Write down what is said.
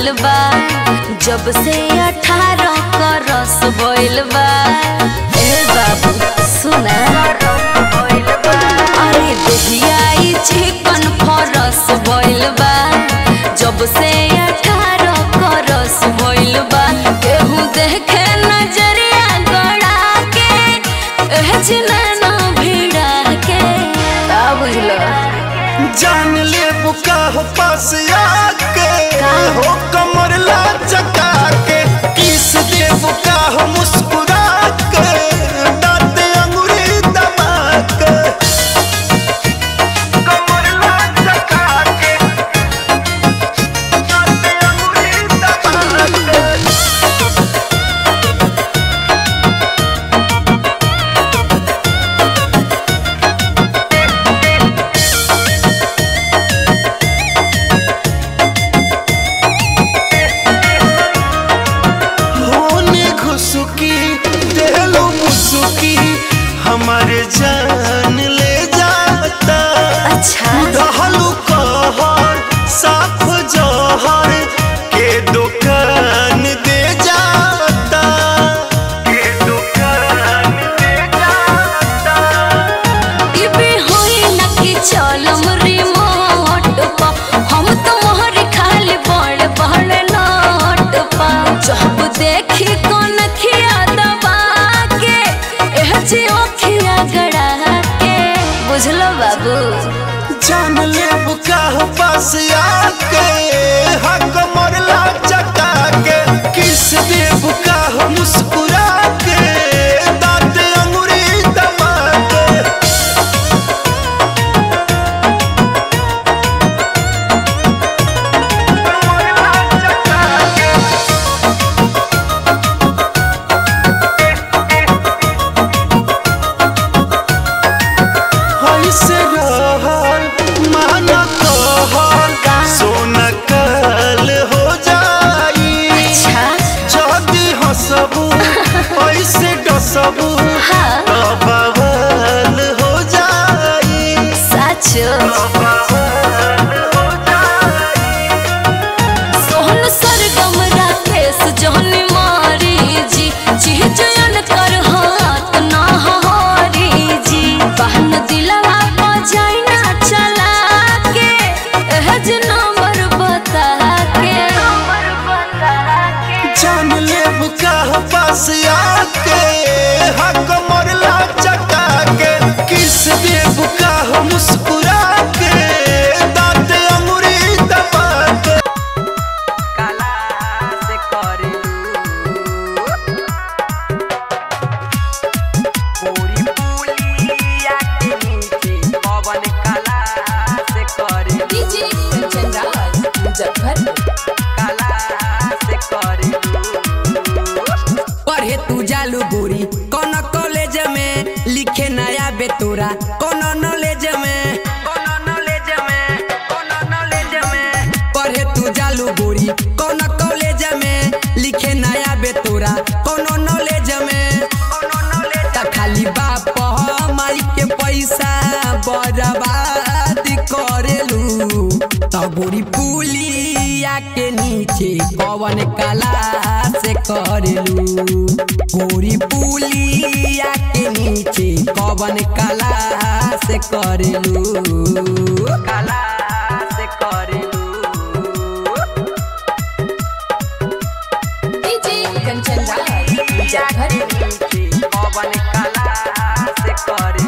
भइल बा जब से अठारह क रस भइल बा ए बाबू सुना अरे देहिया ई चिकन फरस भइल बा जब से अठारह क रस भइल बा केहू देखे नजरिया गड़ा के एह जिनैना भिड़ा के का बुझलो जान ले बुका हो पास आके हो कमर ला चका के किस दे बुका हो मुस्कुरा के दांत अंगूरी दबा के कमर ला चका के दांत अंगूरी दबा के होने घुसुकी देलो मुसुकी हमारे जान ले जाता अच्छा रहलू कहर साफ जहर के दुकान दे जाता के दुकान दे जाता इबे होई ना कि चलम रिमोट पा हम तो मोहर खाली बड़ बड़ नोट पा जब देखी कौन खिया दबा के एह जी ओखिया गड़ा के बुझलो बाबू जान ले बुका हो पास आके हक मरला चका के किस दे बुका हो मुस्कुरा के दांत अंगूरी दबा के मरला चका के ऐसे रहल माना कहल सोना कल हो जाई अच्छा जदी हंसबू ऐसे डसबू हाँ। तो बवाल हो जाई सच बवाल हो जाई सोहन सरगम राकेश जहन मारी जी चिहजन कर हाथ ना हारी जी बहन दिलवा बजाई ना चला के एह जे नंबर बता के नंबर बता के जान ले बुका हो पास आके हक मरला चका के किस दे बुका हो मुस्कुरा के दांत अंगूरी दबा के काला से करेलू पूरी पुलिया के नीचे पवन काला से करेलू डीजे कंचन राज मुजफ्फरपुर काला से करेलू पढ़े तू जालू गोरी कौन कॉलेज में लिखे नया बेतोरा कौन नॉलेज में कौन नॉलेज में कौन नॉलेज में पढ़े तू जालू गोरी कौन कॉलेज में लिखे नया बेतोरा कौन नॉलेज में कौन नॉलेज त खाली बाप माई के पैसा बर्बाद करेलू त गोरी पुलिया के नीचे कवन कला से करेलू गोरी पुलिया के नीचे कवन कला से करेलू कला से करेलू डीजे कंचन राज मुजफ्फरपुर पवन कला से करे